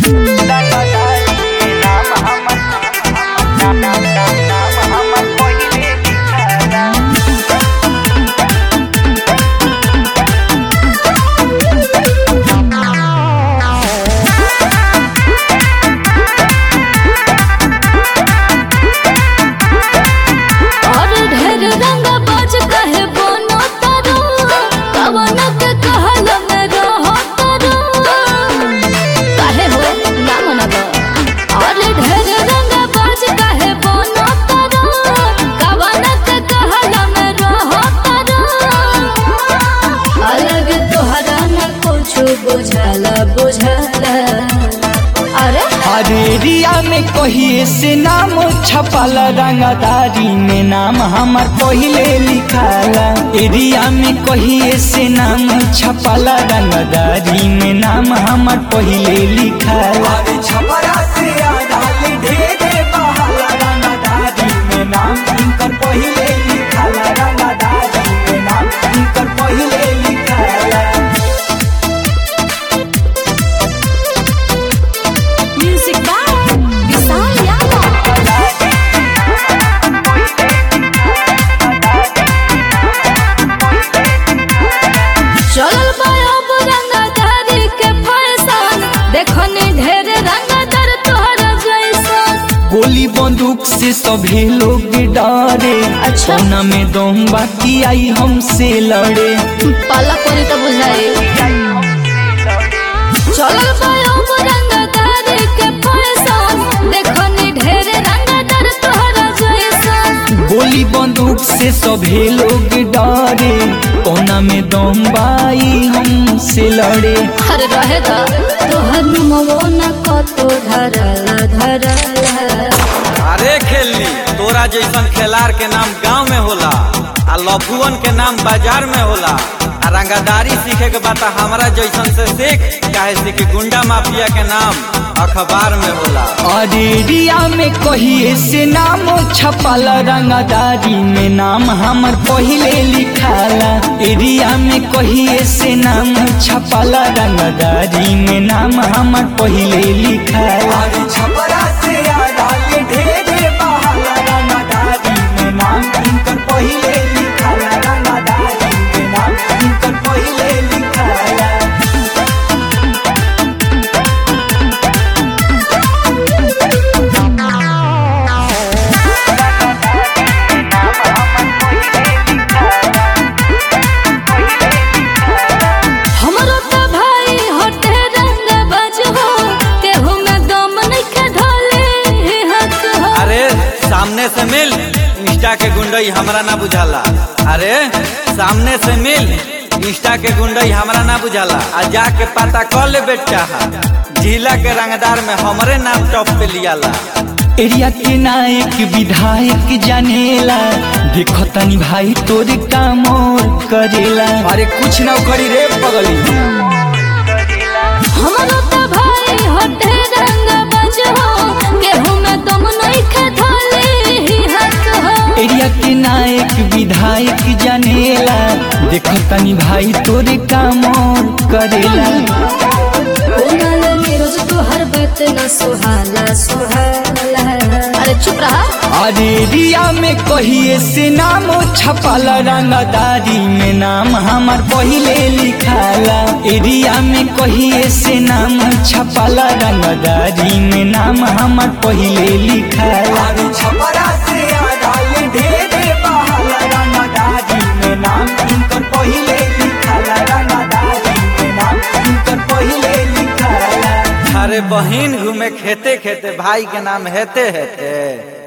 और ढेर रंग बाज कहे बोनो तारो कवन के कहल में रहो तारो काहे हो ना मनब और ढेर रंग बाज कहे बोनो तारो कवन के कहल में रहो तारो अलग तोहरा न कुछ बुझल बुझल अरे अरेरिया में कहिए से नाम छपल रंगदारी में नाम हमार पहिले लिखाला एरिया में कहिए से नाम छपल रंगदारी में नाम हमार पहिले लिखाला छपरा से आधाले ढेरे बहाला रंगदारी में नाम इनकर पहिले लिखाला रंगदारी में नाम इनकर पहिले लिखाला म्यूजिक बाय विशाल यादव चलल बाब रंगदारी के फैशन देखनी ढेर रंगदार तोहरा जैसन गोली बंदूक से सभी लोग डरे अच्छा। कोना में दम बाकी आई हमसे लड़े पाला कोरी तो बुझाई चलल बाब रंगदारी के फैशन देखनी ढेर रंगदार तोहरा जैसन गोली बंदूक से सभी लोग डरे कोना में दम बाई हमसे लड़े हर रहे दा तोहर मवो न कतो धरल धरल अरे खेलनी तोरा जैसन खेलार के नाम गांव में होला आ लफुअन के नाम बाजार में होला आ रंगादारी सीखे के बाद हमरा जैसन से सीख काहे से कि गुंडा माफिया के नाम अखबार में होला अरेरिया में कहिए से नाम छपल रंगदारी में नाम हमर पहिले लिखाला एरिया में कहिए से नाम छपल रंगदारी में नाम हमर पहिले लिखाला छपरा से आधाले ढेरे बहाला रंगदारी में नाम इनकर पहिले लिखाला रंगदारी में नाम इनकर पहिले लिखाला हमरो त भाई हटे रंग बजहो केहू में दम नइखे ढले हक हो अरे सामने से मिल इंस्टा के गुंडई हमरा ना बुझाला अरे सामने से मिल इंस्टा के गुंडई हमरा ना बुझाला आ जाके पता कर ले बेटा जिला के रंगदार में हमरे नाम टॉप पे लियाला एरिया के नायक विधायक जानेला देखो तनी भाई तोरे काम और करेला अरे कुछ ना करी रे पगली हमरो त भाई हटे रंग बजहो केहू में दम नइखे ढले हक हो एरिया के नायक विधायक जानेला देखो तनी भाई तोरे काम और करेला कोनल नीरज तोहर बात न सुहाला सुहाला अरे चुप रहा अरे एरिया में कहिए से नाम छपल रंगदारी में नाम हमार पहिले लिखाला एरिया में कहिए से नाम छपल रंगदारी में नाम हमार पहिले लिखाला छपरा से आधाले ढेरे बहाला रंगदारी में नाम इनकर पहिले लिखाला रंगदारी में नाम इनकर पहिले लिखाला अरे बहिन घूमे खेते खेते भाई के नाम हेते हेते